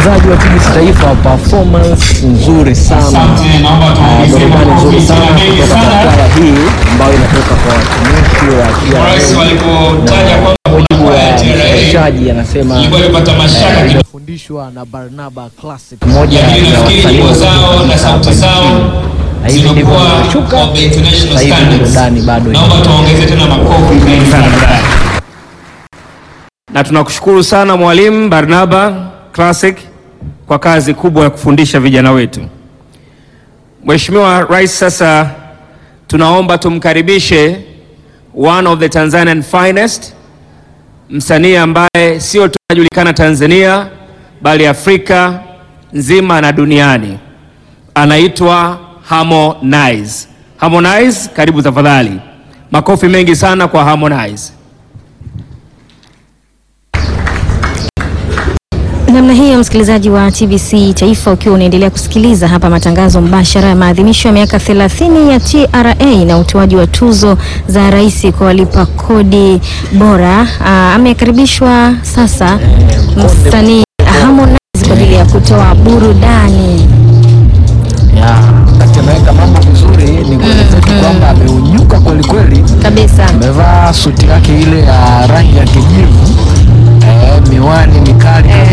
msikilizaji wa TBC Taifa, performance nzuri sana, Asante, naomba Ah, tuongeze burudani makofi nzuri sana tena mengi kutoka kwa sana. kwaya hii ambayo inatoka kwa watumishi wa Rais TRA. walipotaja kwamba kuna Mujibu wa kwaya ya TRA mchaji anasema ilikuwa imepata mashaka eh, kidogo. imefundishwa na Barnaba Classic, moja Lakini ya nafikiri wasanii nyimbo zao wakubwa na sauti hapa zao nchini. Na hivi ndivyo zimekuwa zinashuka. of the international Sasa hivi standards. burudani bado Naomba tuongeze tena makofi mengi sana. na tunakushukuru sana Mwalimu Barnaba Classic kwa kazi kubwa ya kufundisha vijana wetu. Mheshimiwa Rais, sasa tunaomba tumkaribishe one of the Tanzanian finest, msanii ambaye sio tu anajulikana Tanzania bali Afrika nzima na duniani. Anaitwa Harmonize. Harmonize, karibu tafadhali. Makofi mengi sana kwa Harmonize. Namna hiyo msikilizaji wa TBC Taifa, ukiwa unaendelea kusikiliza hapa matangazo mbashara ya maadhimisho ya miaka 30 ya TRA na utoaji wa tuzo za rais kwa walipa kodi bora. Aa, amekaribishwa sasa msanii Harmonize kwa ajili ya kutoa burudani. ya wakati ameweka mambo vizuri, ni kueleza tu kwamba ameunyuka kweli kweli. Kabisa. Amevaa suti yake ile ya rangi ya kijivu, eh, miwani mikali kabisa.